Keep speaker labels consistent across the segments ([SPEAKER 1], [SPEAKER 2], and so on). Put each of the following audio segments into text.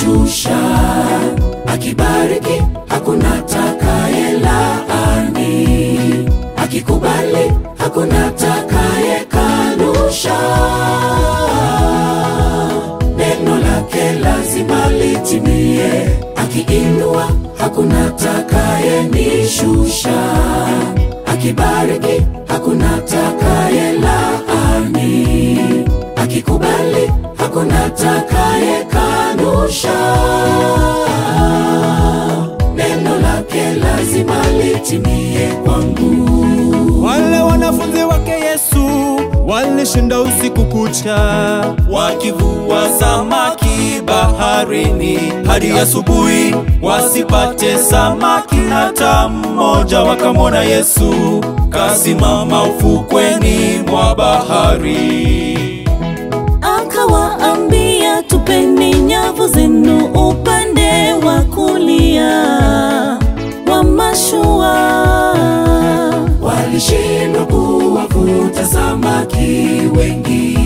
[SPEAKER 1] nishusha, akibariki hakuna takaye laani, akikubali hakuna takaye kanusha. Neno lake lazima litimie, akiinua hakuna takaye nishusha, akibariki hakuna takaye laani, akikubali hakuna takaye kanusha. Neno lake lazima litimie kwangu.
[SPEAKER 2] Wale wanafunzi wake Yesu walishinda usiku kucha wakivua samaki baharini hadi asubuhi, wasipate samaki hata mmoja. Wakamwona Yesu kasimama ufukweni mwa bahari.
[SPEAKER 3] Akawaambia, tupeni nyavu zenu upande wa kulia wa mashua.
[SPEAKER 1] Walishindwa kuwavuta samaki wengi.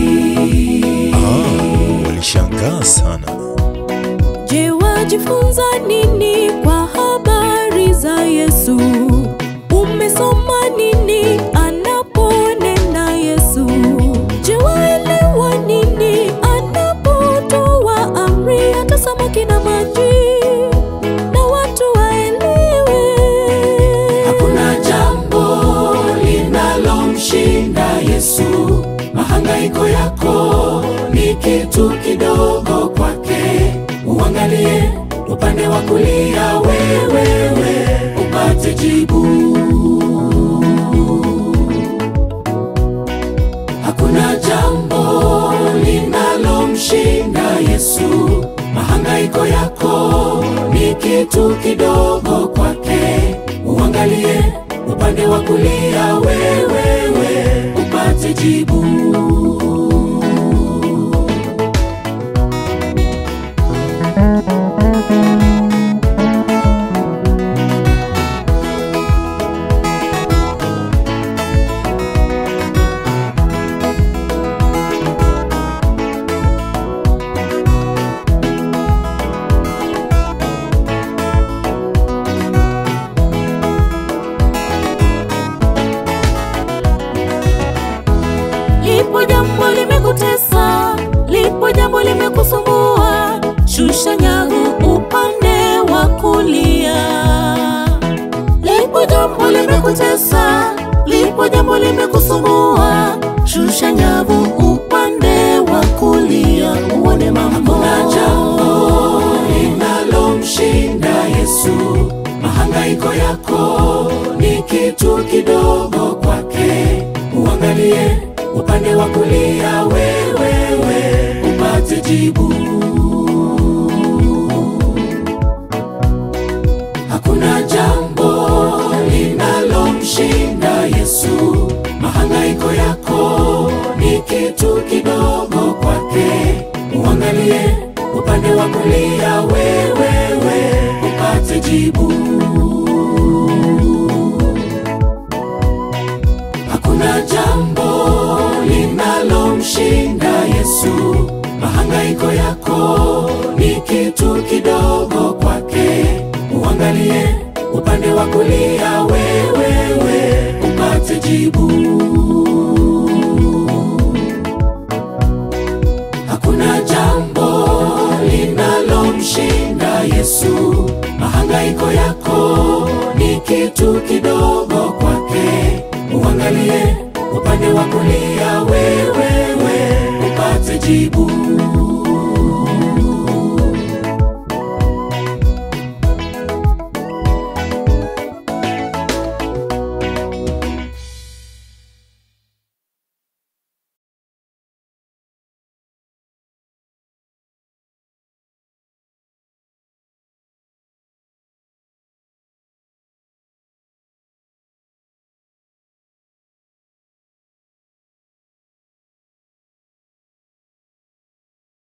[SPEAKER 4] Ah, walishangaa sana.
[SPEAKER 3] Je, wajifunza nini kwa habari za Yesu? Umesoma nini anaponena Yesu? Je, waelewa nini anapotoa amri hata samaki na maji na watu waelewe?
[SPEAKER 1] Hakuna jambo linalomshinda Yesu. Mahangaiko yako ni kitu kidogo kwake. Uangalie upande wa kulia, wewewe upate jibu. Hakuna jambo linalomshinda Yesu. Mahangaiko yako ni kitu kidogo kwake. Uangalie upande wa kulia, wewewe upate jibu.
[SPEAKER 3] Lipo jambo limekutesa, lipo jambo limekusumbua, shusha nyavu upande wa kulia. Lipo jambo limekutesa, lipo jambo limekusumbua, shusha nyavu upande wa kulia, uone mambo.
[SPEAKER 1] Hakuna jambo linalomshinda Yesu. Mahangaiko yako ni kitu kidogo kwake. Uangalie upande wa kulia, wewewe upate jibu. Hakuna jambo linalomshinda Yesu. Mahangaiko yako ni kitu kidogo kwake. Uangalie upande wa kulia, wewewe upate jibu. Hakuna jambo linalomshinda Yesu. Mahangaiko yako ni kitu kidogo kwake. Uangalie upande wa kulia, wewewe upate jibu. Hakuna jambo linalomshinda Yesu. Mahangaiko yako ni kitu kidogo kwake. Uangalie upande wa kulia, wewewe upate jibu.